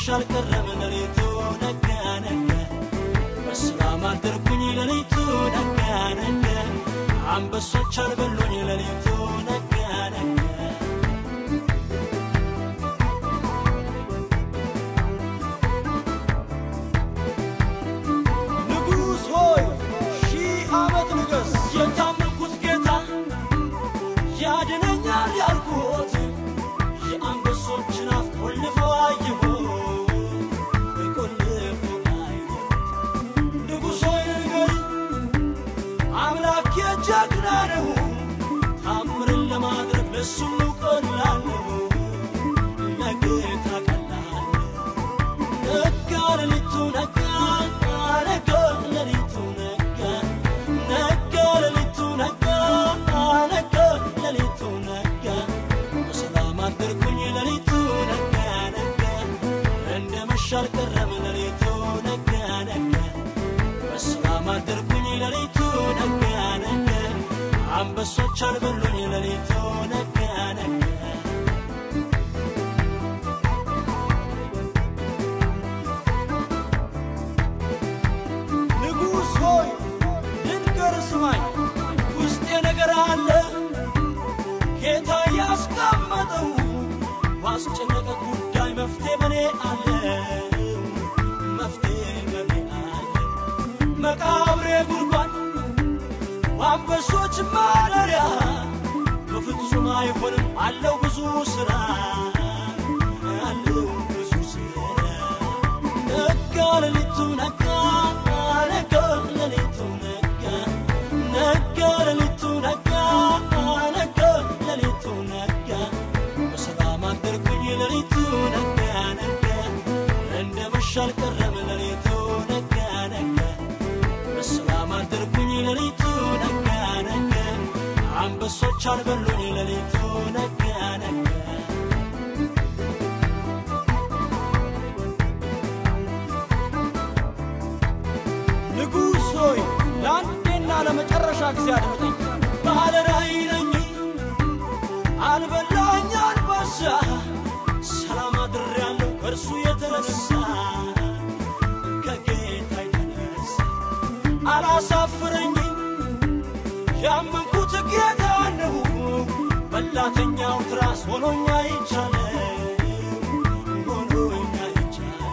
መሸ አልቀረም ሌሊቱ ነጋ ነጋ በሰላም አደርኩኝ ሌሊቱ ነጋ ነጋ አንበሶች አልበሉኝ ሌሊቱ ነጋ ነጋ ንጉሥ ሆይ ሺህ ዓመት ንገስ የታመንኩት ጌታ ያድነኛል ያልኩት የአንበሶችን አፍ ቆልፎ አየሁ ቆልፎ አየሁ ንጉሥ ሆይ ንገሪ አምላክ የጀግና ነው ታምርን ለማድረግ ለሱ ቀላል ነው ለጌታ ቀላል ነው ነጋ ሌሊቱ ነጋ ነጋ ሌሊቱ ነጋ ነጋ ሌሊቱ ነጋ ነጋ ሌሊቱ ነጋ በሰላም አደርኩኝ ሌሊቱ ነጋ ነጋ እንደ መሸ አልቀረም ሌሊቱ ነጋ ነጋ በሰላም አደርኩኝ ሌሊቱ ነጋ ነጋ አንበሶች አልበሉኝ ሌሊቱ ነጋ ነጋ ንጉሥ ሆይ ልንገር ስማኝ፣ ውስጤ ነገር አለ ጌታ ያስቀመጠው ባስጨነቀ ጉዳይ መፍትሄ በኔ አለ መፍትሄ በኔ አለ መቃብሬ ጉድጓድ በአንበሶች ማደሪያ በፍጹም አይሆንም አለው ብዙ ሥራ አለው ብዙ ሥራ ነጋ ሌሊቱ ነጋ ነጋ ሌሊቱ ነጋ ነጋ ሌሊቱ ነጋ ነጋ ሌሊቱ ነጋ በሰላም አደርኩኝ ሌሊቱ ነጋ ነጋ እንደ መሸ አልቀረም ሌሊቱ ነጋ ነጋ በሰላም አደርኩኝ ሌሊቱ ነጋ ነጋ አንበሶች አልበሉኝ ሌሊቱ ነጋ ነጋ ንጉሥ ሆይ ለአንዴና ለመጨረሻ ጊዜ አድምጠኝ። ባለ ራእይ ነኝ አልበላኝ አንበሳ ሰላም አድሬያለሁ ከእርሱ የተነሳ ከጌታ የተነሳ አላሳፍረኝም ያመንኩት ጌታ ነው። በላተኛው ትራስ ሆኖኛ ይቻለ ሆኖኛ ይቻለ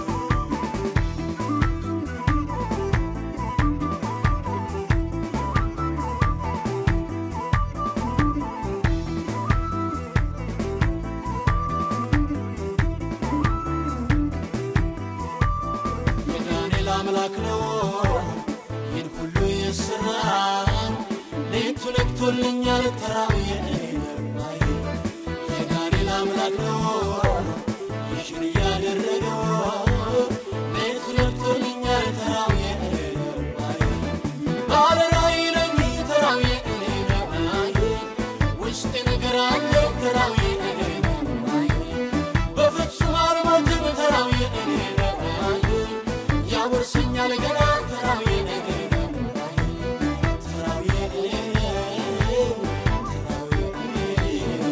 የዳንኤል አምላክ ነው ይህን ሁሉ የሠራ ሌቱ ነግቶልኛል ተራው የነባይ የዳንኤል አምላክ ነው ይህን እያደረገው ሌቱ ነግቶልኛል ተራው የነባይ ባለ ራእይ ነኝ ተራው የነባይ ውስጤ ነገር አለ ተራው የነባይ በፍጹም አልሞትም ተራው የነባይ ያወርሰኛል ገና ተራው የነባይ ተራው የነባይ ተራው የነባይ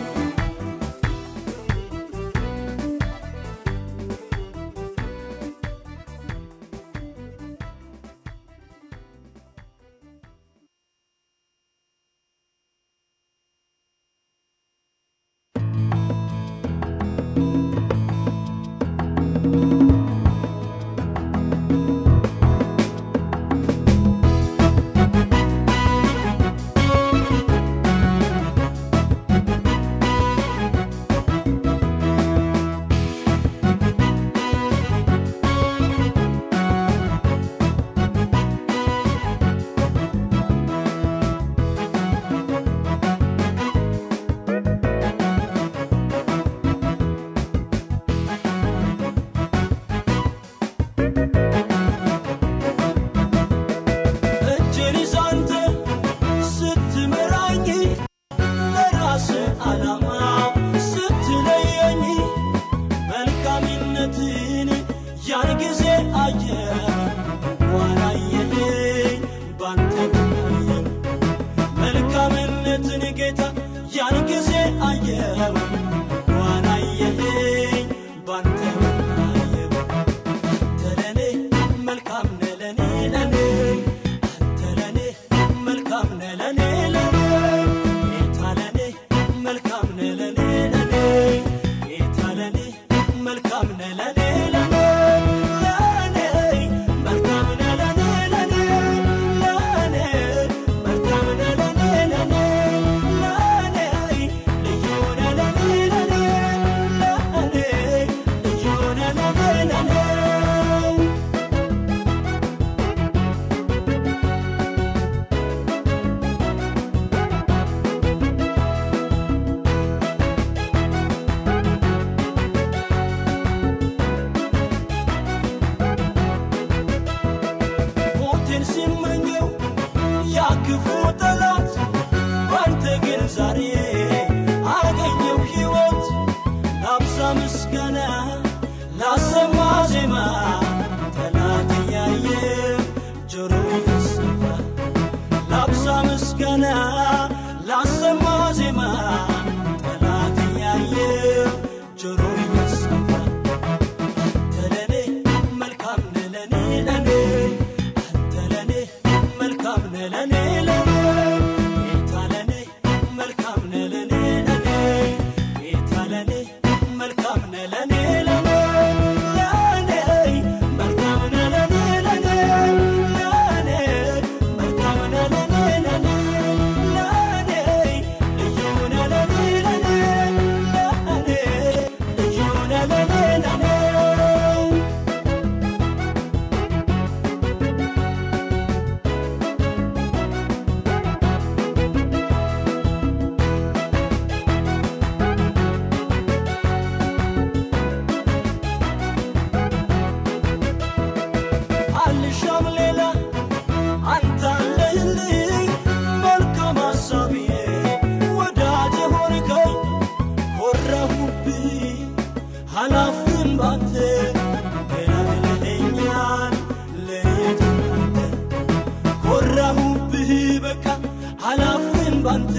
እጄን ይዘህ አንተ ስትመራኝ ለራስ ዓላማ ስትለየኝ መልካምነትን ያን ጊዜ አየ ዋላየኝ ባንተ ጉዳይ መልካምነትን ጌታ ያን ጊዜ አየው ዋላየኝ ባንተ ጉዳይ መልካም ነህ ለኔ ለኔ ለኔ መልካም ነህ ለኔ ለኔ ለኔ መልካም ነህ ለኔ ለኔ ለኔ ልዩ ነህ ለኔ ለኔ ለኔ ልዩ ነህ ለኔ ለኔ ሞቴን ሲመኘው ያ ክፉ ጠላት ባንተ ግን ዛሬ አገኘው ሕይወት ላብዛ ምስጋና ላሰማ ዜማ ጠላት እያየ ጆሮ እየሰማ ላብዛ ምስጋና ላሰማ ዜማ ጠላት እያየ ጆሮ እየሰማ ተለኔ መልካም ነህ ለኔ ለኔ አንተ ለኔ መልካም ነህ ለኔ ለኔ ጌታ ለኔ መልካም ነህ ለኔ ለኔ ጌታ ለኔ መልካም ነህ ለኔ ለኔ ለኔ መልካም ነህ ለኔ ለኔ ለኔ መልካም ነህ ለኔ ለኔ ለኔ ልዩ ነህ ለኔ ለኔ ለኔ ልዩ ነህ ለኔ ለኔ አልሻም ሌላ አንተ አለህልኝ መልካም ሐሳቤ ወዳጅ ሆንከኝ ኮራሁብህ ኃላፊም ባንተ ገላግለኸኛል ለየት አንተ ኮራሁብህ በቃ ኃላፊም ባንተ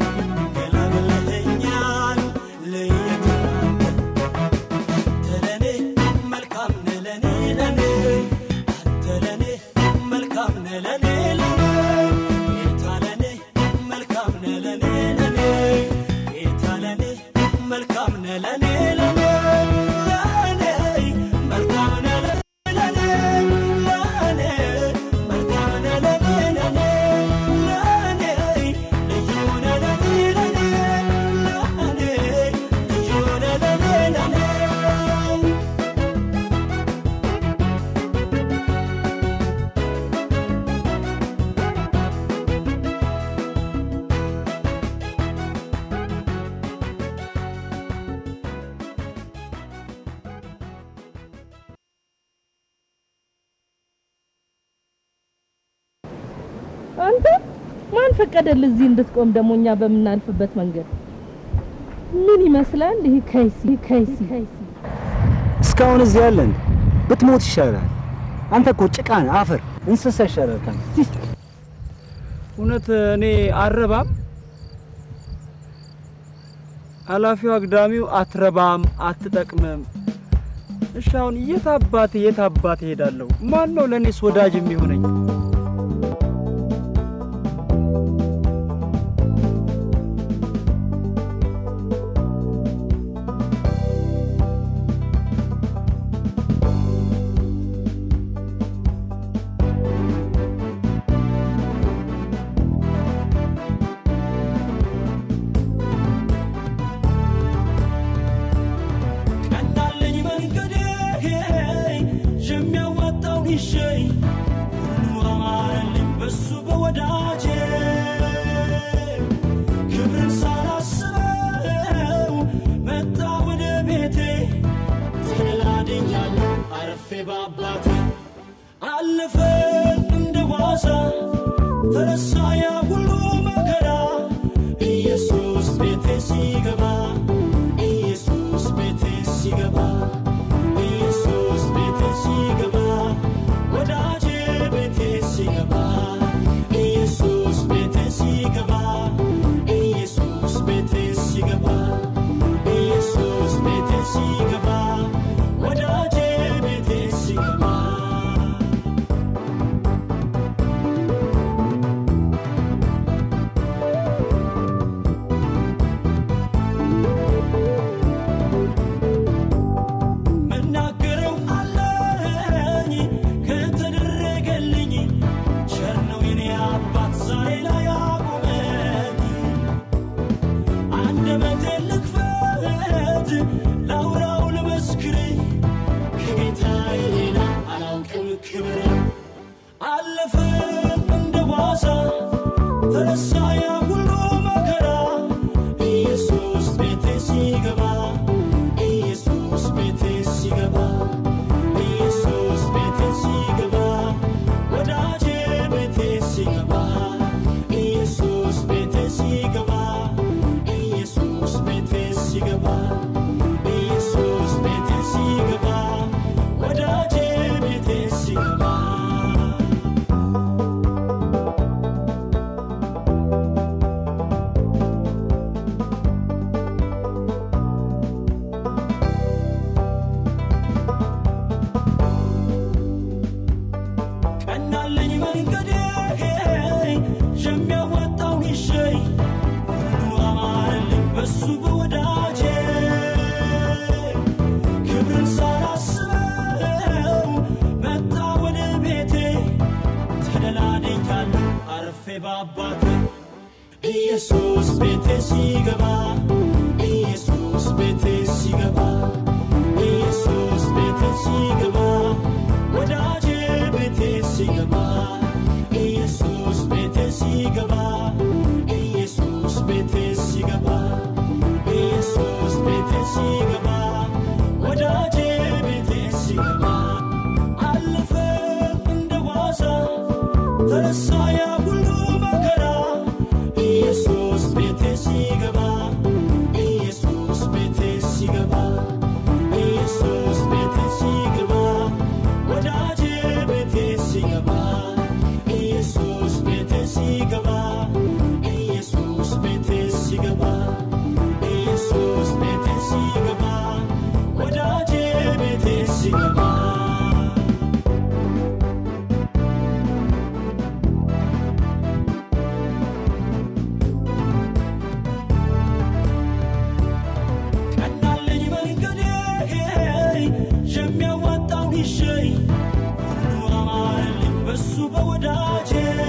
ገላግለኸኛል ለየት አንተ ለኔ መልካም ነህ ለኔ ለኔ አንተ ለኔ መልካም ነህ ለኔ ለኔ ጌታ ለኔ መልካም ነህ ለኔ ለኔ ጌታ ለኔ መልካም ነህ ለኔ ለኔ ለኔ መልካም ነህ ለኔ ለኔ ለኔ መልካም ነህ ለኔ ለኔ ለኔ ልዩ ነህ ለኔ ለኔ ለኔ ልዩ ነህ ለኔ ለኔ አንተ ማን ፈቀደልህ እዚህ እንድትቆም? ደግሞ እኛ በምናልፍበት መንገድ ምን ይመስላል? ይህ ከይሲ ከይሲ እስካሁን እዚህ ያለን ብትሞት ይሻላል። አንተ እኮ ጭቃ ነህ፣ አፈር እንስሳ ይሻላል ካንተ። እውነት እኔ አረባም? ኃላፊው አግዳሚው አትረባም፣ አትጠቅምም። እሺ አሁን የት አባቴ የት አባቴ ሄዳለሁ? ማን ነው ለእኔስ ወዳጅ የሚሆነኝ? ቀናለኝ መንገዴ የሚያዋጣውን ይሸኝ ሁሉ አማረልኝ በሱ በወዳጄ ክብርን ሳላስበው መጣ ወደ ቤቴ ተላድኛለሁ አረፌ በአባቴ አለፈ እንደ ዋዛ ተረሳ ያ ሁሉ መከራ ኢየሱስ ቤቴ ሲገባ ኢየሱስ ቤቴ ሲገባ ኢየሱስ ቤቴ ሲገባ ወዳጄ ቤቴ ሲገባ ኢየሱስ ቤቴ ሲገባ ኢየሱስ ቤቴ ሲገባ ኢየሱስ ቤቴ ሲገባ ወዳጄ ቤቴ ሲገባ ክብር አለፈ እንደ ዋዛ ተረሳ ያ ሁሉ መከራ ኢየሱስ ቤቴ ሲገባ ኢየሱስ ቤቴ ሲገባ ኢየሱስ ቤቴ ሲገባ ወዳጄ ቤቴ ሲገባ ኢየሱስ ቤቴ ሲገባ ኢየሱስ ቤቴ ሲገባ ኢየሱስ ቤቴ ሲገባ ወዳጄ ቤቴ ሲገባ ቀናለኝ መንገዴ የሚያወጣው ይሸይ ሁሉ አማረልኝ በሱ በወዳጄ ክብርን ሳላስበው መጣ ወደ ቤቴ ተደላድያለሁ አርፌ በአባቴ ኢየሱስ ቤቴ ሲገባ ኢየሱስ ቤቴ ሲገባ ኢየሱስ ቤቴ ሲገባ ወዳጄ ቤቴ ሲገባ ኢየሱስ ቤቴ ሲገባ ኢየሱስ ቤቴ ሲገባ ኢየሱስ ቤቴ ሲገባ ወዳጄ ቤቴ ሲገባ አለፈ እንደ ዋዛ ተረሳ ያ ሁሉ መከራ ኢየሱስ ቤቴ ሲገባ ኢየሱስ ቤቴ ሲገባ ኢየሱስ ቤቴ ሲገባ ወዳጄ ቤቴ ሲገባ ኢየሱስ ቤቴ ሲገባ ኢየሱስ ቤቴ ሲገባ ኢየሱስ ቤቴ ሲገባ ወዳጄ ቤቴ ሲገባ ቀናለኝ መንገዴ የሚያዋጣው ይሸይ ሁሉ አማረልኝ በሱ በወዳጄ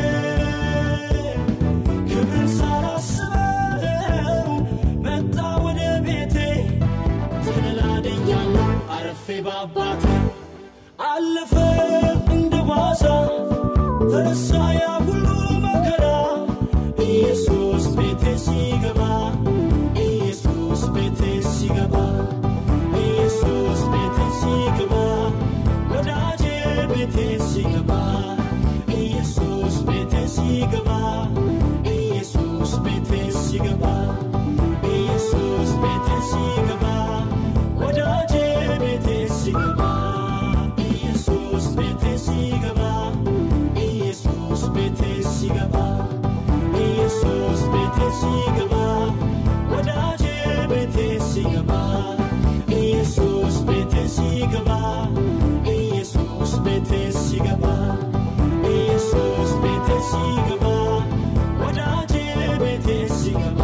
ክብርን ሳላስበው መጣ ወደ ቤቴ ተደላደኛለሁ አረፌ በአባቴ አለፈ እንደ ዋዛ ተረሳ ያ ሁሉ መከራ ኢየሱስ ቤቴ ሲገባ ኢየሱስ ቤቴ ሲገባ ኢየሱስ ቤቴ ሲገባ ወዳጄ ቤቴ ሲገባ ኢየሱስ ቤቴ ሲገባ ኢየሱስ ቤቴ ሲገባ ኢየሱስ ቤቴ ሲገባ ወዳጄ ቤቴ ሲገባ ኢየሱስ ቤቴ ሲገባ ኢየሱስ ቤቴ ሲገባ ኢየሱስ ቤቴ ሲገባ ወዳጄ ቤቴ ሲገባ ኢየሱስ ቤቴ ሲገባ ኢየሱስ ቤቴ ሲገባ ኢየሱስ ቤቴ ሲገባ ወዳጄ ቤቴ ሲገባ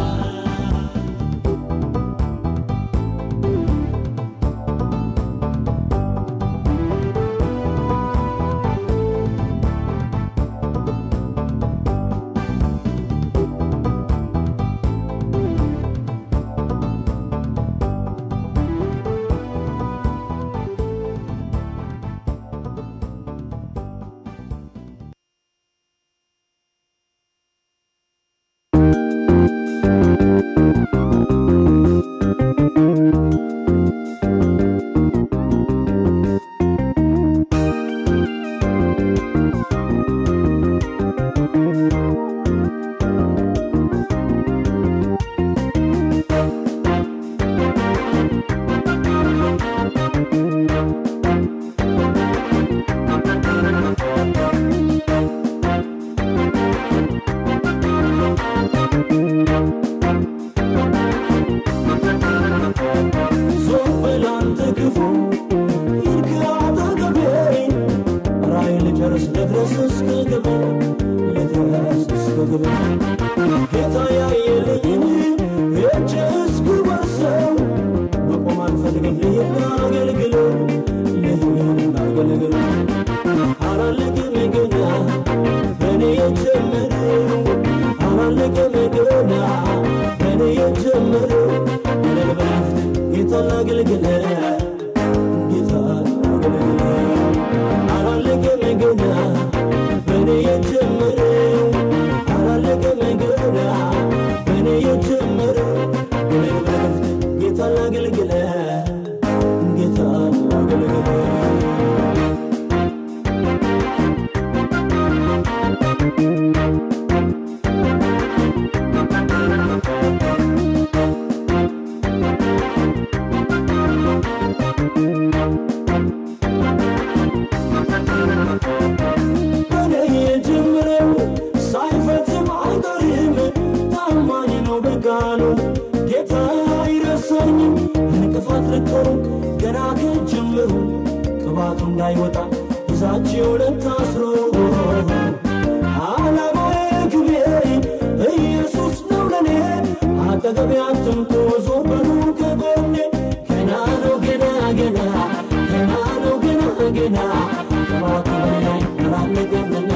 ዞር በል አንተ ክፉ ሂድ ከአጠገቤ ራእይ ልጨርስ ልድረስ እስከ ግቤ ልድረስ እስከ ግቤ ጌታ ያየልኝን ሄጄ እስክወርሰው መቆም አልፈልግም ልሂድ ላገልግለው ልሂድ ላገልግለው አላለቅም ገና በእኔ የጀመረው አላለቅም ገና በእኔ የጀመረው ለልበላፍት ጌታ ላገልግለ ጌታ ላገልግለ አላለቅም ከአባቱ እንዳይወጣ ይዛችሁን ታስሮ ዓላማዬ ግቤ ኢየሱስ ነው ለኔ አጠገቤ አትምጡ ዞር በሉ ከጎኔ ገና ነው ገና ገና ገና ነው ገና ገና ቅባቱ በላይ አላለቀምና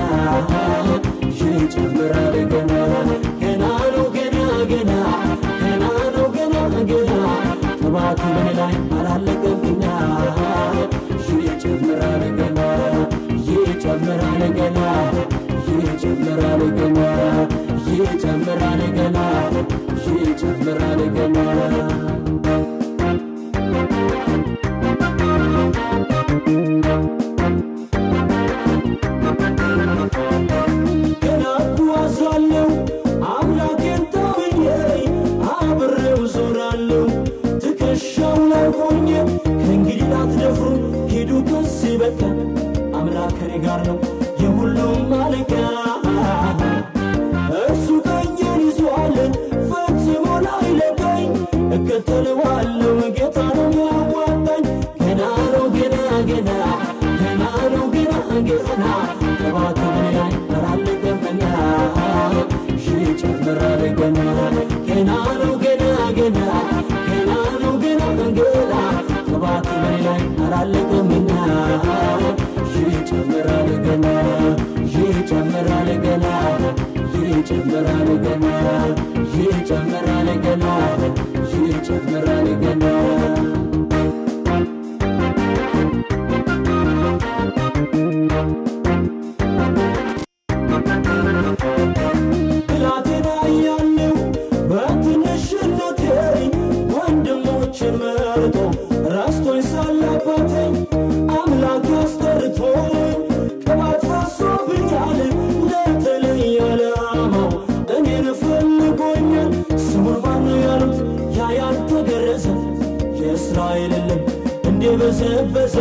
ይጨምራል ገና ገና ነው ገና ገና ገና ነው ገና ገና ቅባቱ በላይ አላለቀምና ይጨምራል ገና ይጨምራል ገና ይጨምራል ገና ይጨምራል ገና ይጨምራል ገና ገና እጓዛለሁ አምላኬን ታምኜ አብሬው ዞራለሁ ትከሻው ላይ ሆኜ ከእንግዲህ ላትደፍሩ ሂዱ ከዚህ በቃ አምላክ ከኔ ጋር ነው የሁሉም ማለቂያ እርሱ ቀኜን ይዟል ፈጽሞ ላይለቀኝ እከተለዋለሁ ጌታ ነው ያዋጣኝ ገና ነው ገና ገና ገና ነው ገና ገና ቅባቱ በኔ ላይ አላለቀምና ይጨምራል ገና ገና ነው ገና ገና ገና ነው ገና ገና ቅባቱ በኔ ላይ አላለቀምና ይጨምራል ገና ይጨምራል ገና ይጨምራል ገና ይጨምራል ገና ይጨምራል ገና ብላቴና እያለሁ በትንሽነቴ ወንድሞችን መርጦ ረስቶኝ ሳለ አባቴ አምላክ አስጠርቶኝ ቅባት ፈሶብኛል ለተለየ ዓላማው እኔን ፈልጎኛል ስሙን ማነው ያሉት ያ ያልተገረዘ የእስራኤል ልብ እንዴ በዘበዘ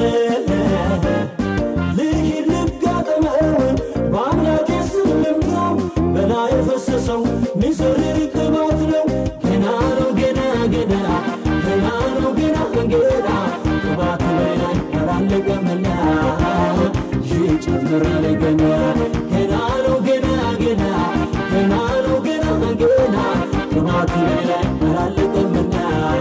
ልሂድ ልጋጠመው በአምላኬ ስም ልምታው በላይ የፈሰሰው ሚዘርር ቅባት ነው ገና ነው ገና ገና ገና ነው ገና ገና ቅባቱ በላይ አላለቀምና ይጨምራል ገና ገና ነው ገና ገና ገና ነው ገና ገና ቅባቱ በላይ አላለቀምና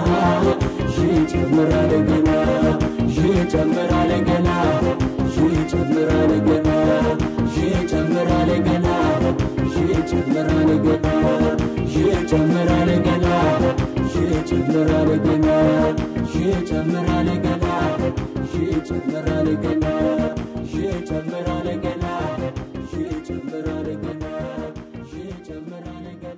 ይጨምራል ገና ይጨምራል ገና ይጨምራል ገና ይጨምራል ገና ይጨምራል ገና ይጨምራል ገና ይጨምራል ገና ይጨምራል ገና ይጨምራል ገና ይጨምራል ገና ይጨምራል ገና ይጨምራል ገና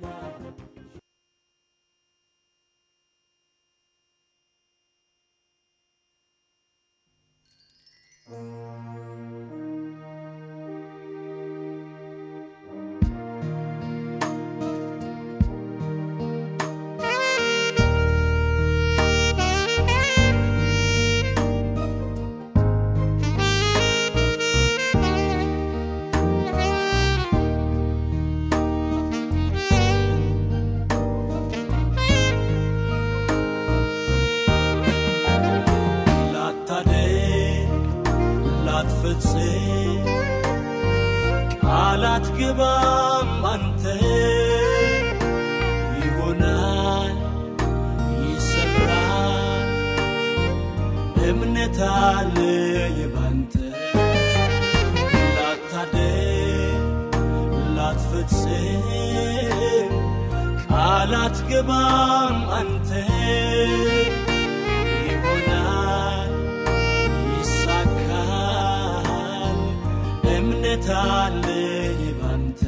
ላታደግ ላትፈጽም ቃላት ግባም አንተ ይሆናል ይሰራል እምነት አለኝ ባንተ ላታደግ ላትፈጽም ቃላት ግባም አንተ ይሆናል ይሳካል እምነት አለኝ ባንተ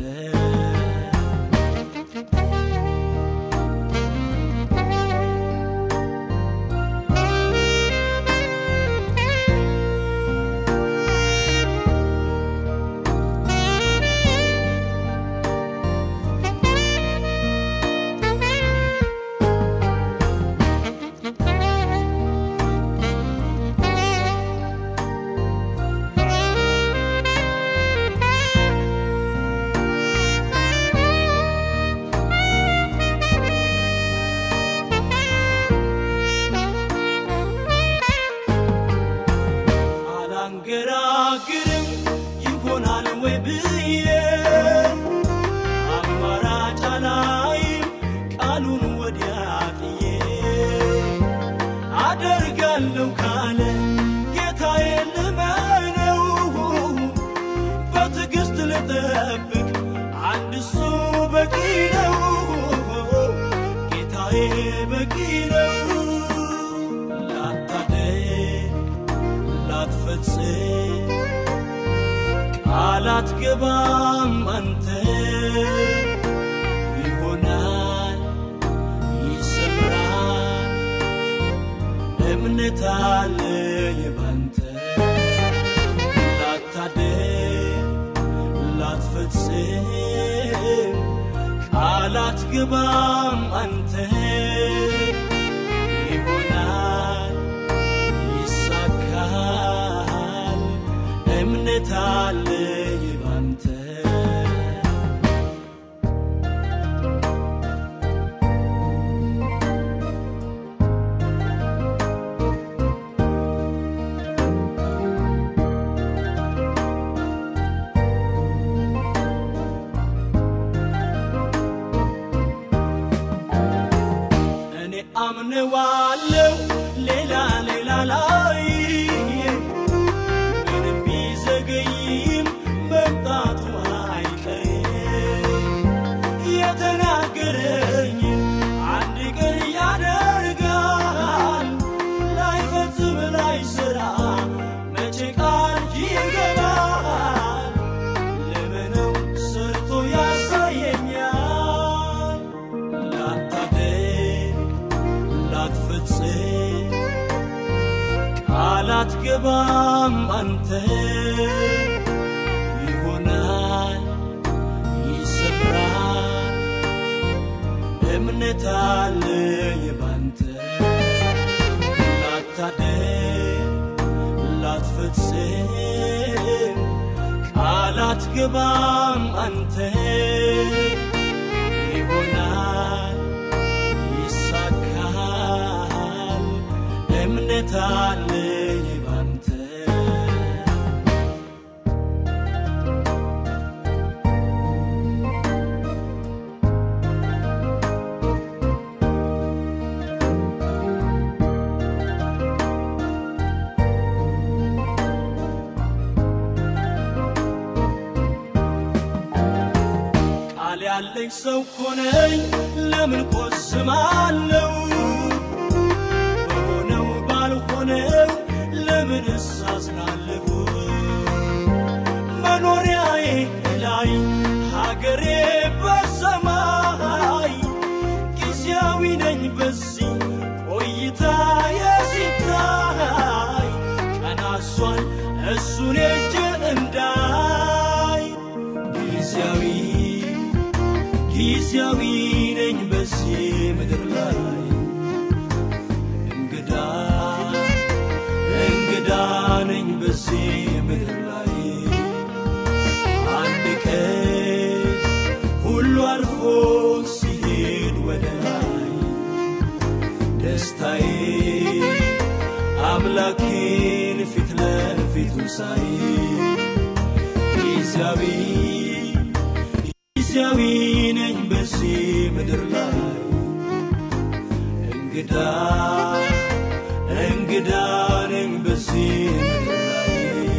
ባላናግርም ይሆናል ወይ ብዬ አማራጭ አላይም ቃሉን ወዲያ ጥዬ አደርጋለሁ ካለ ጌታዬ ልመነው በትዕግሥት ልጠብቅ አንድ እሱ በቂ ነው ጌታዬ በቂ ነው ላታደር ላትፈጽም ቃል አትገባም አንተ ይሆናል ይሰምራል እምነት አለኝ ባንተ ላታደር ላትፈጽም ቃል አትገባም አንተ ይሆናል ይሳካል እምነት አለኝ ባንተ እኔ አምነዋለው ሌላ ሌላ ላይ ምንም ቢዘገይም መምጣቱ አይቀርም የተናገረኝ አንድ ቀን ያደርጋል ላይፈጽም ላይሰራ መቼ ቃል ይገባል ለምነው ሰርቶ ያሳየኛል ላታደር ላትፈጽም ቃል አትገባም አንተ ይሆናል ይሰምራል እምነት አለኝ ባንተ ላታደር ላትፈጽም ቃል አትገባም አንተ ይሆናል ይሳካል እምነት አለኝ ባንተ ቃል ያለኝ ሰው ኮነኝ ለምን ቆስማለው በሆነው ባልሆነው ለምን እሳዝናለሁ መኖሪያዬ ላይ ሀገሬ በሰማይ ጊዜያዊ ነኝ በዚህ ቆይታ የሲታይ ቀናሷን እሱን እጅ እንዳይ ጊዜያዊ ጊዜያዊ ነኝ በዚህ ምድር ላይ እንግዳ እንግዳ ነኝ በዚህ ምድር ላይ አንድ ቀን ሁሉ አልፎ ሲሄድ ወደ ላይ ደስታዬ አምላኬን ፊት ለፊቱ ሳይ ጊዜያዊ ጊዜያዊ ነኝ በዚህ ምድር ላይ እንግዳ እንግዳ ነኝ በዚህ ምድር ላይ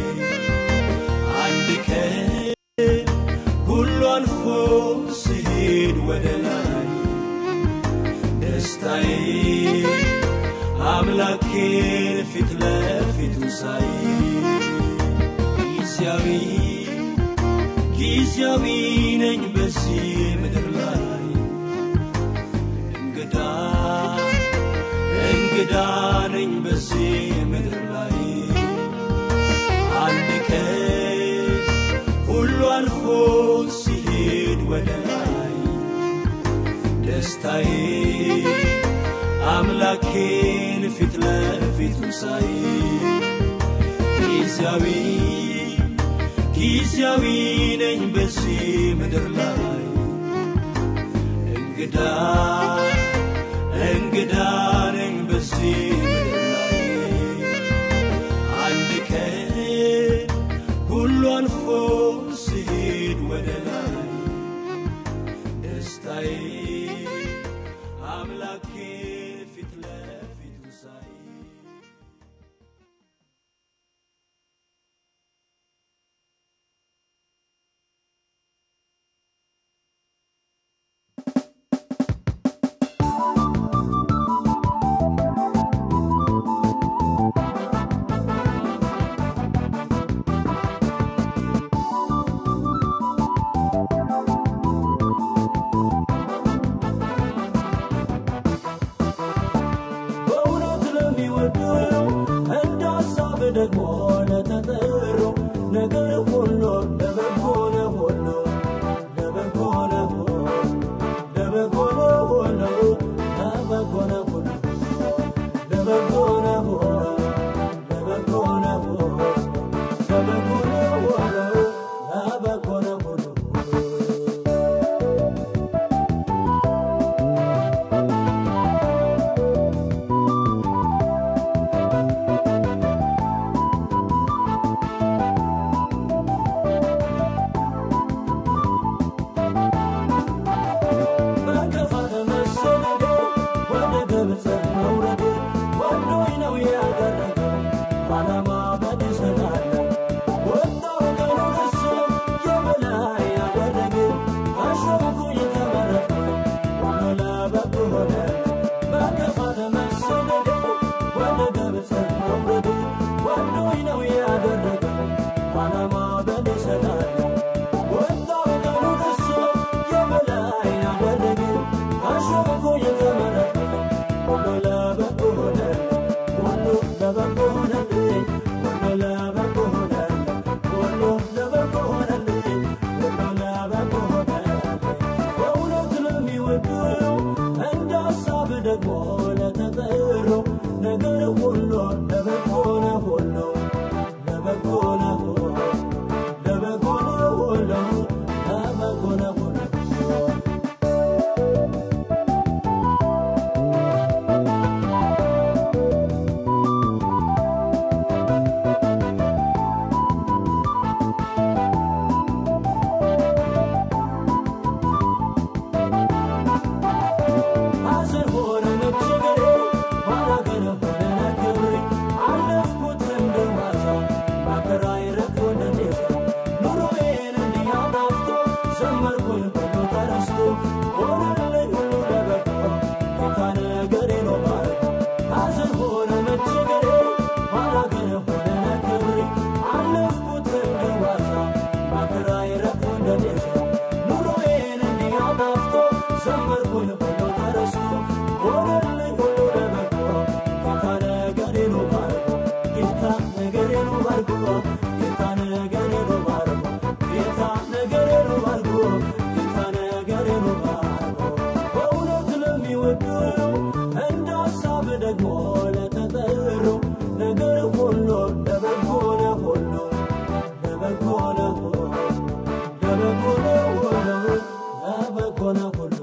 አንድ ቀን ሁሉ አልፎ ሲሄድ ወደ ላይ ደስታዬ አምላኬን ፊት ለፊቱ ሳይ ጊዜያዊ ጊዜያዊ ነኝ በዚህ ምድር ላይ እንግዳ እንግዳ ነኝ በዚህ ምድር ላይ አንድ ቀን ሁሉ አልፎ ሲሄድ ወደ ላይ ደስታዬ አምላኬን ፊት ለፊቱ ሳይ ጊዜያዊ ጊዜያዊ ነኝ በዚህ ምድር ላይ እንግዳ እንግዳ ነኝ በዚህ ምድር ላይ አንድ ቀን ደግሞ ለተጠሩ ነገር ሁሉ ለበጎ ነው ሁሉ ለበጎ ነው ሁሉ ለበጎ ነው ሁሉ ለበጎ ነው ሁሉ ሐዘን ሆነ መቸገሬ ኋላ ግን ሆነ ክብሬ አለፍኩት እንደ ዋዛ መከራዬ ረግቶ እንደ ጤዛ ኑሮዬን እንዲህ አጣፍቶ ዘመርኩኝ ሁሉ ተረስቶ ሆነልኝ ሁሉ ለበጎ ጌታ ነገሬ ነው ማለት ሐዘን ሆነ መቸገሬ ኋላ ግን ሆነ ክብሬ አለፍኩት እንደ ዋዛ መከራዬ ረግቶ እንደ ጤዛ ኑሮዬን እንዲህ አጣፍቶ ዘመርኩኝ ሁሉ ተረስቶ ሆነልኝ ሁሉ ለበጎ ጌታ ነገሬ ነው ባርኮ ጌታ ነገሬ ነው ባርኮ ጌታ ነገሬ ነው ባርኮ ጌታ ነገሬ ነው ባርኮ ጌታ ነገሬ ነው ባርኮ በእውነት ለሚወዱ እንደ ሀሳብ ደግሞ ለተጠሩ ነገር ሁሉ ለበጎ ነው ሁሉ ለበጎ ነው ሁሉ ለበጎ ነው ሁሉ ለበጎ ነው ሁሉ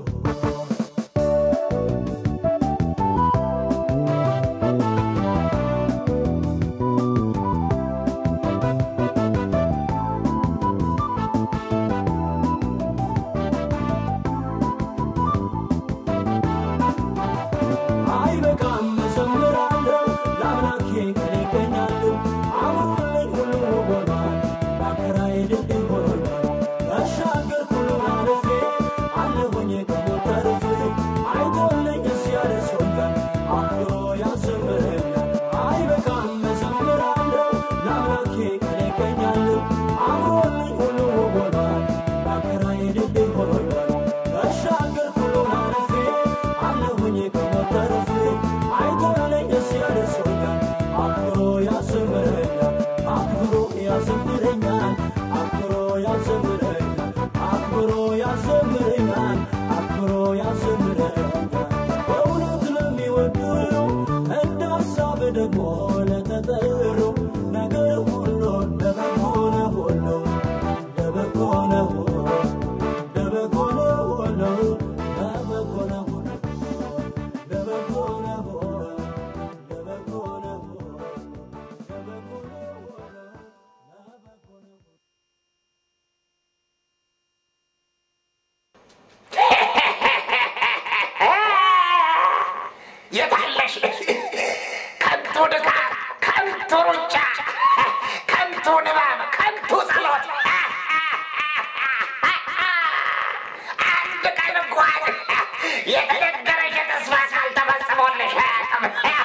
አይበቃም እዘምራለሁ ለአምላኬ ቀን ይገኛለሁ አምሮልኝ ሁሉ ሆኗል መከራዬ ድልድይ ሆኖኛል ተሻገር ሁሉን አልፌ አለሁኝ ከሞት ተርፌ አይቶልኝ እዚህ ያደርሶኛል አክብሮ ያዘምረኛል አይበቃም እዘምራለሁ ለአምላኬ ቀን ይገኛለሁ አምሮልኝ ሁሉ ሆኗል መከራዬ ድልድይ ሆኖኛል ተሻገር ሁሉን አልፌ አለሁኝ ከሞት ተርፌ አይቶልኝ እዚህ ያደርሶኛል አክብሮ ያዘምረኛል አክብሮ ያዘምረኛል አክብሮ ያዘምረኛል አክብሮ ያዘምረኛል አክብሮ ያዘምረኛል በእውነት ለሚወዱ እንደ ሀሳብ ደግሞ ለተጠሩ ነገር ሁሉ ለበጎ ነው ሁሉ ለበጎ ነው ሁሉ ለበጎ ነው ሁሉ ለበጎ ነው ሁሉ ለበጎ ነው ሁሉ ለበጎ ነው ሁሉ ለበጎ ነው ሁሉ ለበጎ ነው ሁሉ የታለሽ ከንቱ ድካም፣ ከንቱ ሩጫ፣ ከንቱ ንባብ፣ ከንቱ ጸሎት። አንድ ቀን እንኳን የተነገረሽ የተስፋ ቃል ተፈጽሞልሽ አያውቅም።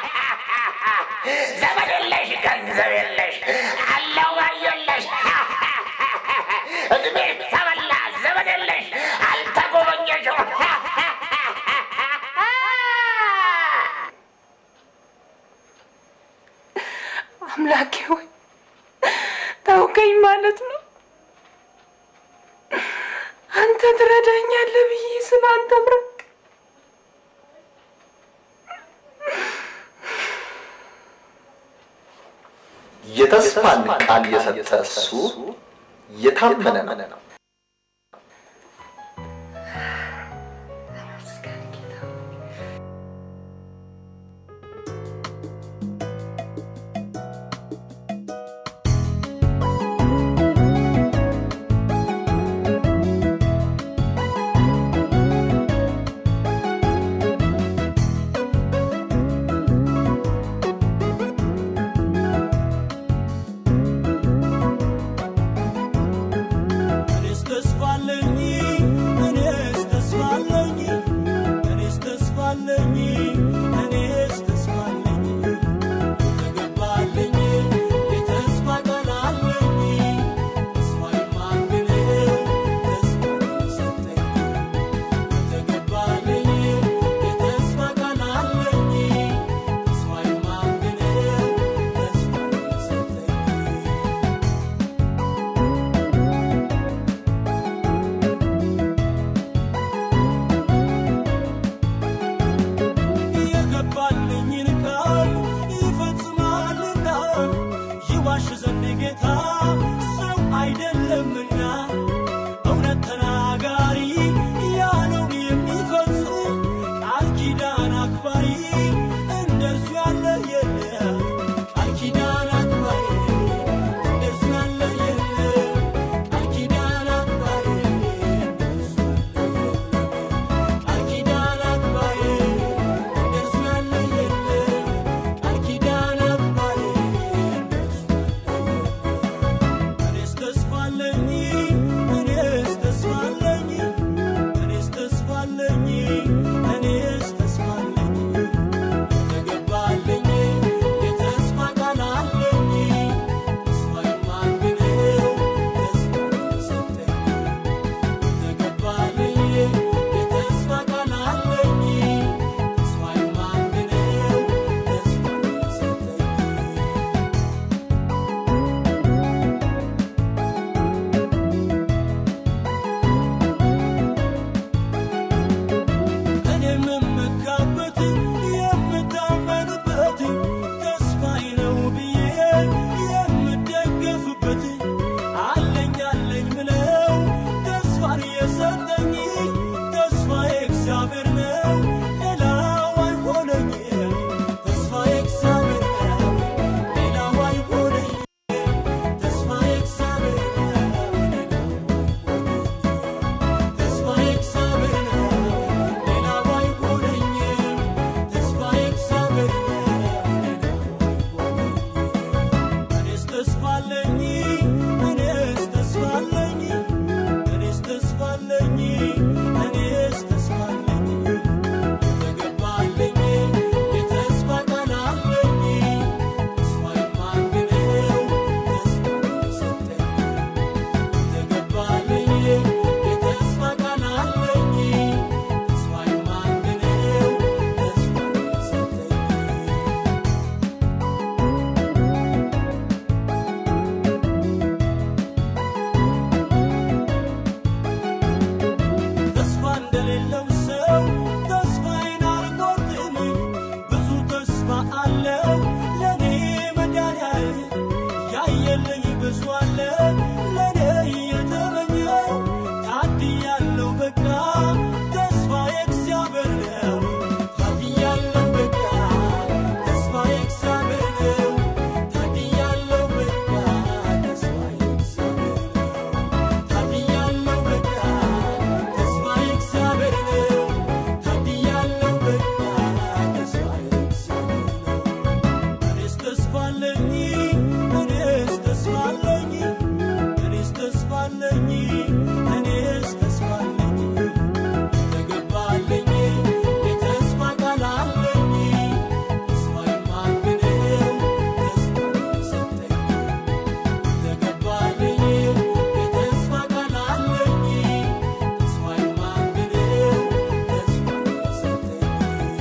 ዘመድ የለሽ፣ ገንዘብ የለሽ፣ አለው ባይ የለሽ፣ እድሜ ተበላ፣ ዘመድ የለሽ፣ አልተጎበኘሽም። አምላኬ ሆይ ታውቀኝ ማለት ነው። አንተ ትረዳኛለህ ብዬ ስለ አንተ ምረቅ የተስፋን ቃል የሰጠ እሱ የታመነ ነው። እኔ ጌታ ሰው አይደለምና እውነት ተናጋሪ ያለውን የሚፈጽም ቃል ኪዳን አክባሪ እንደርሱ ያለ የለም ቃል ኪዳን አክባሪ እንደርሱ ያለ የለም ቃል ኪዳን አክባሪ እንደርሱ ያለ የለም ቃል ኪዳን አክባሪ እንደርሱ ያለ የለም ቃል ኪዳን አክባሪ እንደርሱ እኔስ ተስፋ አለኝ እኔስ ተስፋ አለኝ እኔስ ተስፋ አለኝ እኔስ ተስፋ አለኝ የተገባልኝ የተስፋ ቃል አለኝ ተስፋ የማንግነው ተስፋ የሰጠኝ የተገባልኝ የተስፋ ቃል አለኝ ተስፋ የማንግነው ተስፋ የሰጠኝ እኔ የምመካበት የምታመንበት ተስፋዬ ነው ብዬ የምደገፍበት አለኝ አለኝ ምለው ተስፋን የሰጠኝ ተስፋዬ እግዚአብሔር ነው ሌላው አይሆነኝም ተስፋዬ እግዚአብሔር ነው ሌላው አይሆነኝም ተስፋዬ እግዚአብሔር ነው ተስፋዬ እግዚአብሔር ነው ሌላው አይሆነኝም ተስፋዬ እግዚአብሔር ነው እኔስ ተስፋ አለኝ እኔስ ተስፋ አለኝ እኔስ ተስፋ አለኝ እኔስ ተስፋ አለኝ የተገባልኝ የተስፋ ቃል አለኝ ተስፋ የማንግነው ተስፋ የሰጠኝ የተገባልኝ የተስፋ ቃል አለኝ ተስፋ የማንግነው ተስፋ የሰጠኝ ተስፋ እንደሌለው ሰው ተስፋዬን አልቆርጥም። ብዙ ተስፋ አለው ለኔ መድኃኒዓለም ያየልኝ ብዙ አለ ለኔ የተመኘው ታድያለሁ በቃ ተስፋዬ እግዚአብሔር ነው ታድያለሁ በቃ ተስፋዬ እግዚአብሔር ነው ታድያለሁ በቃ ተስፋዬ እግዚአብሔር ነው ታድያለሁ በቃ ተስፋዬ እግዚአብሔር ነው ታድያለሁ በቃ ተስፋዬ እግዚአብሔር ነው እኔስ ተስፋ አለኝ እኔስ ተስፋ አለኝ እኔስ ተስፋ አለኝ እኔስ ተስፋ አለኝ የተገባልኝ የተስፋ ቃል አለኝ ተስፋ የማንግነው ተስፋ የሰጠኝ የተገባልኝ የተስፋ ቃል አለኝ ተስፋ የማንግነው ተስፋ የሰጠኝ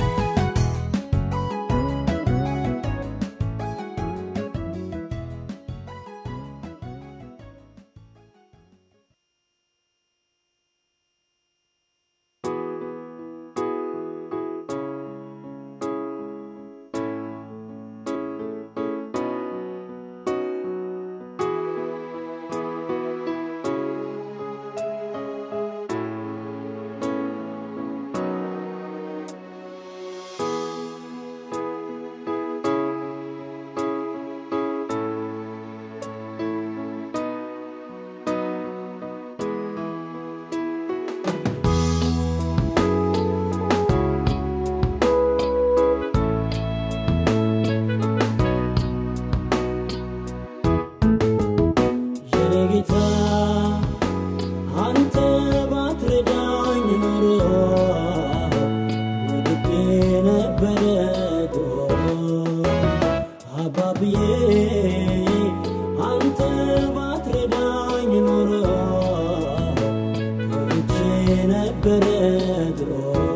የኔ ጌታ አንተ ባትረዳኝ ኖሮ ወድቄ ነበረ ድሮ አባብዬ አንተ ባትረዳኝ ኖሮ ወድቄ ነበረ ድሮ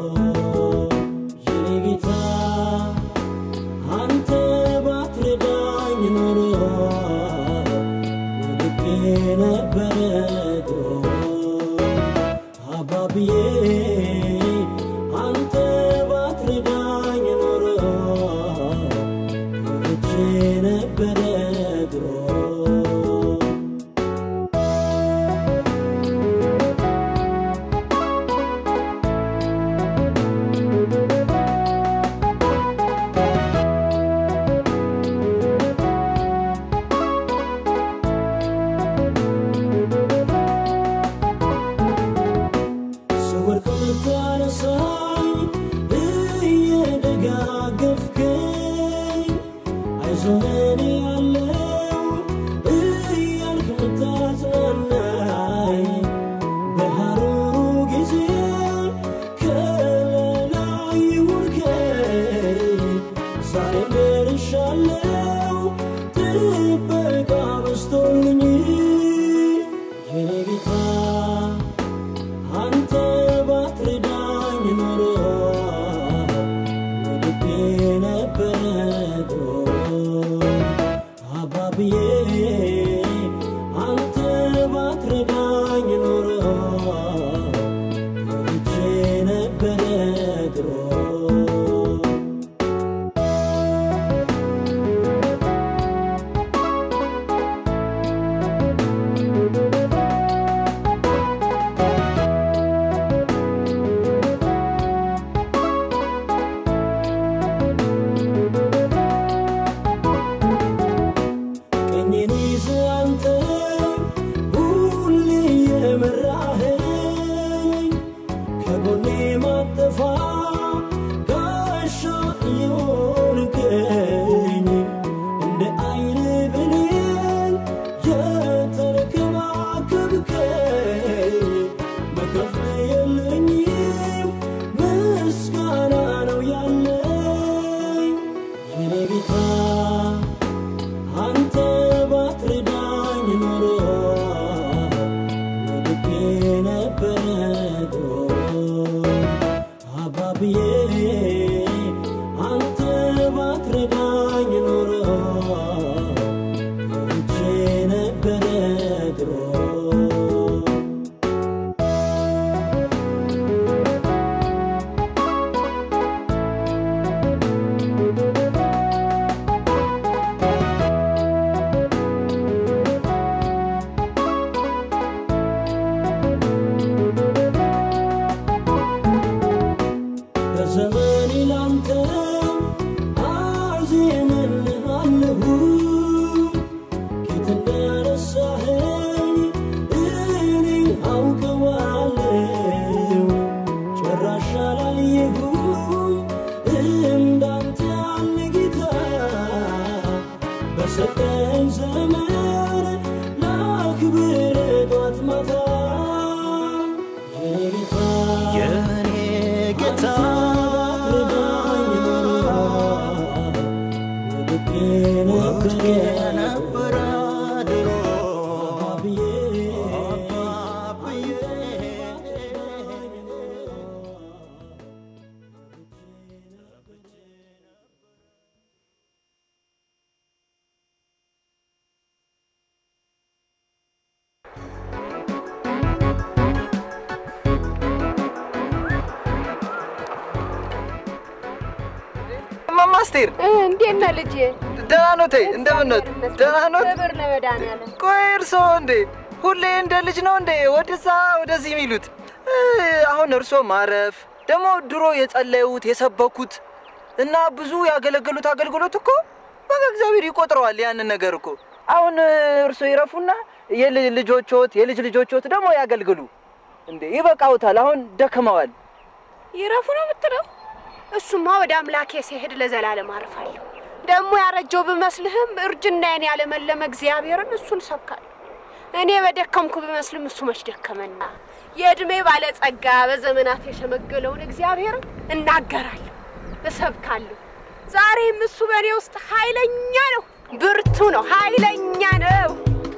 የኔ ጌታ አንተ ባትረዳኝ ኖሮ ወድቄ ነበረ ድሮ አባብዬ አንተ ባትረዳኝ ኖሮ ወድቄ ነበረ ድሮ ኖሮ ወድቄ ነበረ ድሮ አባብዬ አንተ ባትረዳኝ ኖሮ ወድጄ ነበረ ድሮ በዘመኔ ላንተ አዜምልሃለሁ ጌት እንዳነሳኸኝ እኔ አውቀዋለሁ ጭራሽ አላየሁም እንዳንተ ያለ ጌታ በሰጠኝ ዘመን ላክብር ጧት ማታ የኔ ጌታ የኔ ጌታ ወድቄ ነበረ ድሮ አባብዬ እማማ አስቴር እንዴት ነህ ልጄ? ደህና ኖት? እንደምን ኖት? ደህና ኖት? ክብር ለመድኃኒዓለም። ቆይ እርስዎ እንዴ ሁሌ እንደ ልጅ ነው እንዴ ወደዛ ወደዚህ የሚሉት? እ፣ አሁን እርስዎ ማረፍ ደግሞ ድሮ የጸለዩት የሰበኩት እና ብዙ ያገለገሉት አገልግሎት እኮ በቃ እግዚአብሔር ይቆጥረዋል ያንን ነገር እኮ። አሁን እ፣ እርስዎ ይረፉና የልጅ ልጆችዎት የልጅ ልጆችዎት ደግሞ ያገልግሉ እንዴ። ይበቃውታል። አሁን ደክመዋል። ይረፉ ነው የምትለው? እሱማ ወደ አምላኬ ሲሄድ ለዘላለም አርፋለሁ። ደግሞ ያረጀው ብመስልህም እርጅናዬን ያለመለመ እግዚአብሔርን እሱን ሰብካለሁ። እኔ በደከምኩ ብመስልም እሱ መች ደከመና የዕድሜ ባለጸጋ በዘመናት የሸመገለውን እግዚአብሔርን እናገራለሁ፣ እሰብካለሁ። ዛሬም እሱ በእኔ ውስጥ ኃይለኛ ነው፣ ብርቱ ነው፣ ኃይለኛ ነው።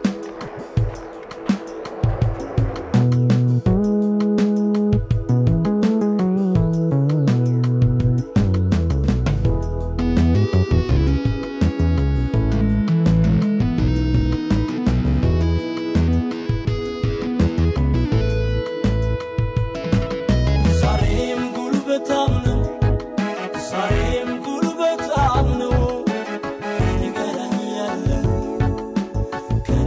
ዛሬም ጉልበታም ነው ዛሬም ጉልበታም ነው ከኔ ጋር ያለው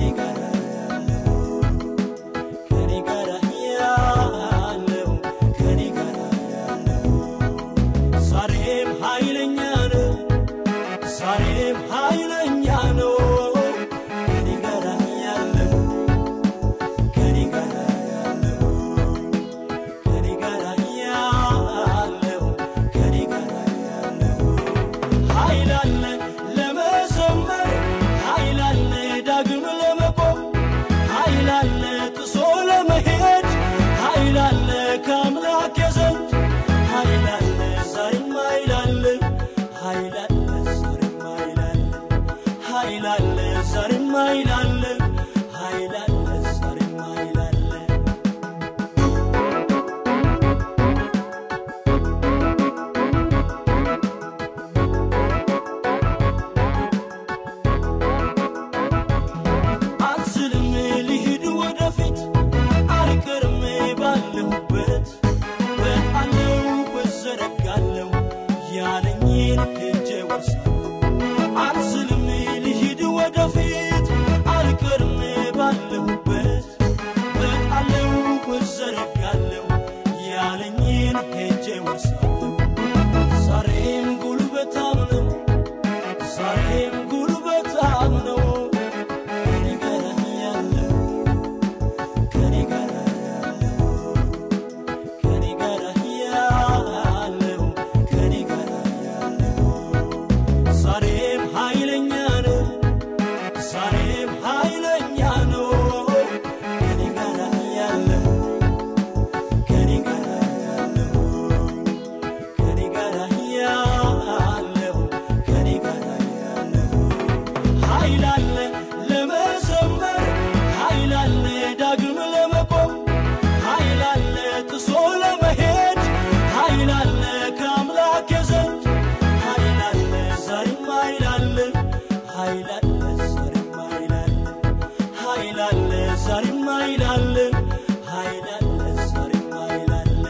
ኃይል አለ ኃይል አለ ዛሬም ኃይል አለ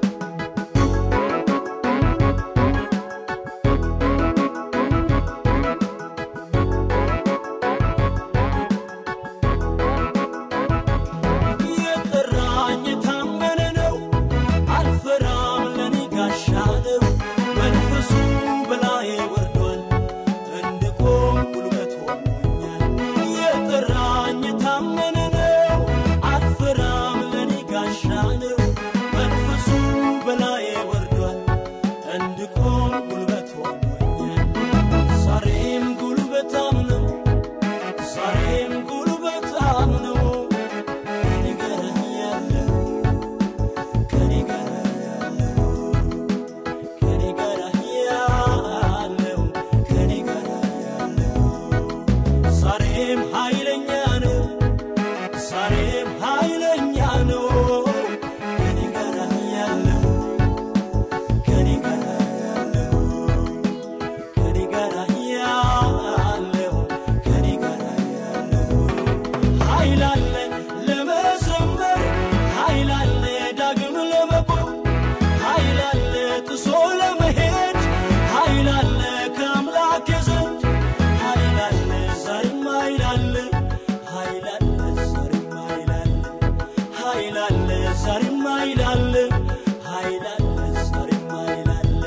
የጠራኝ የታመነ ነው አልፈራም ለኔ ጋሻ ነው መንፈሱ በላዬ ወርዷል እንድቆም ጉልበት ሆኖኛል የጠራኝ የታመነ ነው አልፈራም ለኔ ጋሻ ነው መንፈሱ በላዬ ወርዷል እንድቆም ጉልበት ሆኖኛል ዛሬም ጉልበታም ነው ዛሬም ጉልበታም ነው ከኔ ጋር ያለው ከኔ ጋር ያለው ከኔ ጋር ያለው ከኔ ጋር ያለው ዛሬም ኃይለኛ ነው ዛሬም ኃይለኛ ነው ከኔ ጋር ያለው ከኔ ጋር ያለው ከኔ ጋር ያለው ከኔ ጋር ያለው ኃይል አለ ለመዘመር ኃይል አለ ዳግም ለመቆም ኃይል አለ ጥሶ ለመሄድ ኃይል አለ ከአምላክ ዘንድ ኃይል አለ ዛሬም ኃይል አለ ኃይል አለ ዛሬም ኃይል አለ ኃይል አለ ዛሬም ኃይል አለ ኃይል አለ ዛሬም ኃይል አለ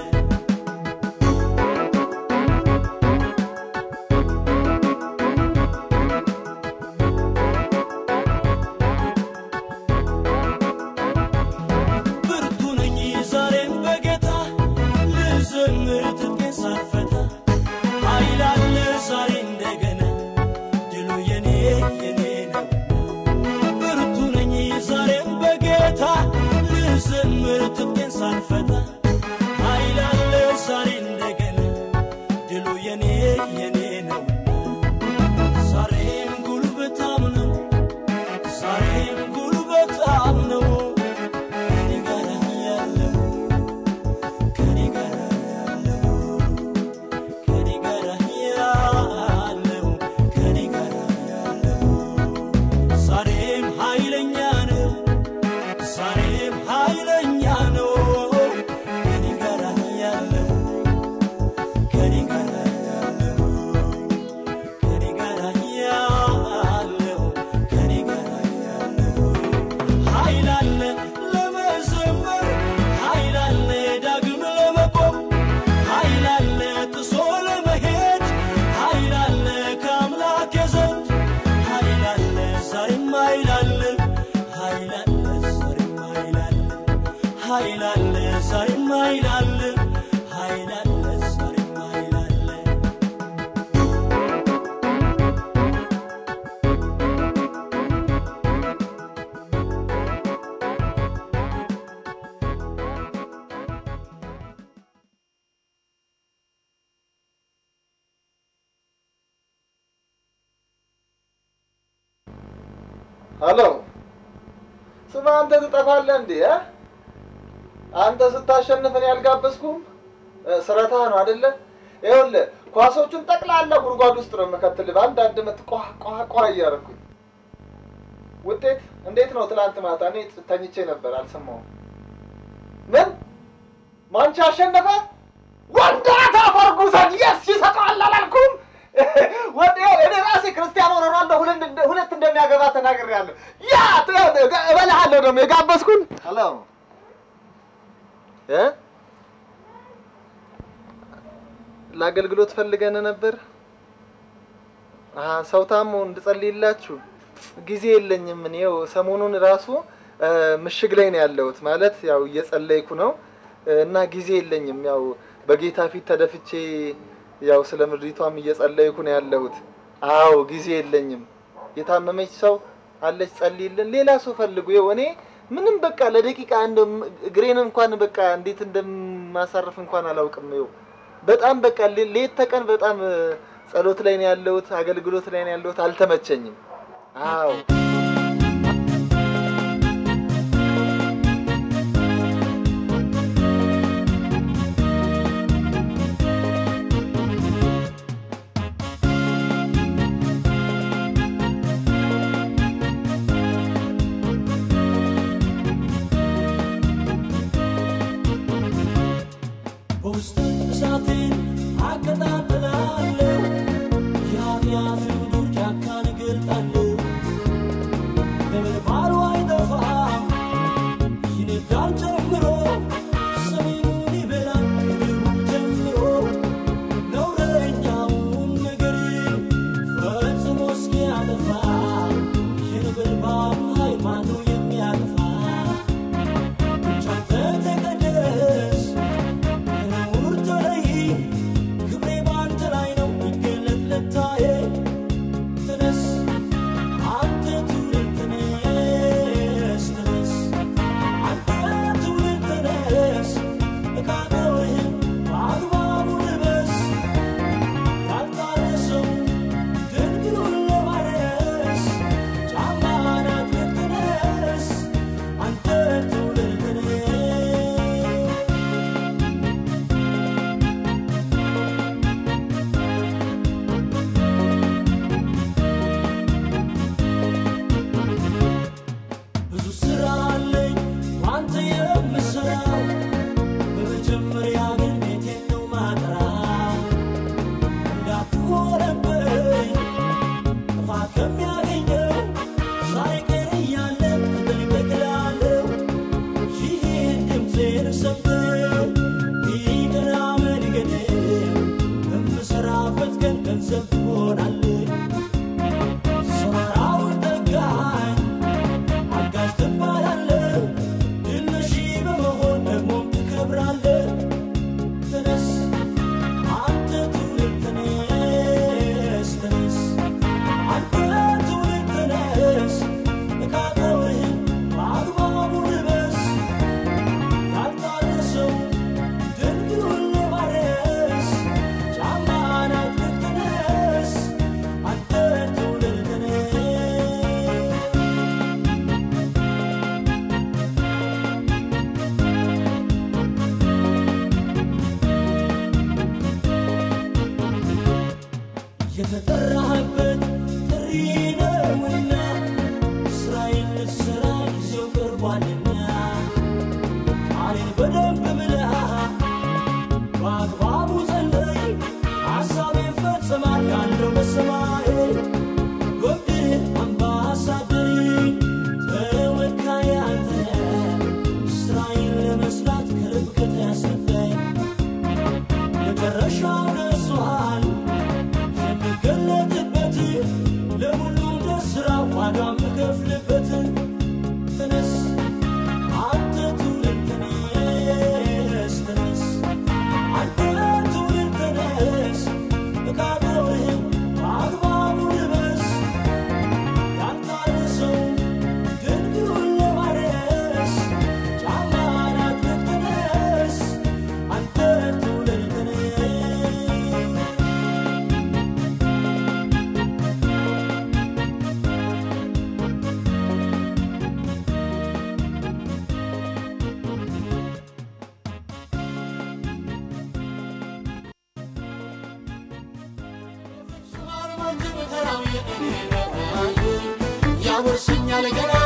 ብርቱ ነኝ ዛሬም በጌታ ልዘምር ትጥቄን ሳልፈታ ኃይል አለ ዛሬ እንደገና ድሉ የኔ የኔ ነው ብርቱ ነኝ ዛሬም በጌታ ልዘምር ትጥቄን ሳልፈታ ኃይል አለ ዛሬ እንደገና ድሉ የኔ የኔ ነው ዛሬም ጉልበታም ነው ዛሬም ጉልበታም ነው ከኔ ጋር ያለው ከኔ ጋር ያለው ከኔ ጋር ያለው ከኔ ጋር ያለው ዛሬም ኃይለኛ ነው ዛሬም ኃይለኛ ነው ከኔ ጋር ያለው ከኔ ጋር ያለው ከኔ ጋር ያለው ከኔ ጋር ያለው ኃይል አለ ለመዘመር ኃይል አለ ዳግም ለመቆም ኃይል አለ ጥሶ ለመሄድ ኃይል አለ ከአምላክ ዘንድ ኃይል አለ ዛሬም ኃይል አለ ኃይል አለ ዛሬም ኃይል አለ ኃይል አለ ዛሬም ኃይል አለ ኃይል አለ ዛሬም ኃይል አለ ሄሎ ስማ፣ አንተ ትጠፋለህ እንዴ? እ? አንተ ስታሸንፍ እኔ አልጋበዝኩም። እ፣ ስረታ ነው አይደለ? ይኸውልህ ኳሶቹን ጠቅላላ ጉድጓድ ውስጥ ነው የምከትልህ በአንዳንድ ምት ቋ ቋ ቋ እያደረኩኝ። ውጤት እንዴት ነው? ትናንት ማታ እኔ ተኝቼ ነበር አልሰማሁም። ምን ማንቻ አሸነፈ? ወንዳታ ፈርጉሰን የስ ይሰጠዋል አላልኩም? ወደ እኔ ራሴ ክርስቲያኖ ሮናልዶ ሁለት እንደ- ሁለት እንደሚያገባ ተናግሬያለሁ። ያ እበልሃለሁ ደግሞ የጋበዝኩን ሄሎ እ ለአገልግሎት ፈልገን ነበር። አሀ ሰው ታሞ እንድጸልይላችሁ ጊዜ የለኝም። እኔው ሰሞኑን ራሱ እ፣ ምሽግ ላይ ነው ያለሁት ማለት ያው እየጸለይኩ ነው እ፣ እና ጊዜ የለኝም። ያው በጌታ ፊት ተደፍቼ ያው ስለ ምድሪቷም እየጸለይኩ ነው ያለሁት። አዎ ጊዜ የለኝም። የታመመች ሰው አለች ጸልይልን። ሌላ ሰው ፈልጉ። ይኸው እኔ ምንም በቃ ለደቂቃ እንደ እግሬን እንኳን በቃ እንዴት እንደማሳርፍ እንኳን አላውቅም። ይኸው በጣም በቃ ሌ- ሌት ተቀን በጣም እ፣ ጸሎት ላይ ነው ያለሁት፣ አገልግሎት ላይ ነው ያለሁት። አልተመቸኝም። አዎ የምንከፍልበት ተነስ አንተ ትውልድ ተነስ ተነስ አንተ ትውልድ ተነስ ዕቃብህን በአግባቡ ልበስ ያልታረሰው ድንግሩን ለማረስ ጫማን አጥልቅ ተነስ አንተ ትውልድ ተነስ ያወርሰኛል ገና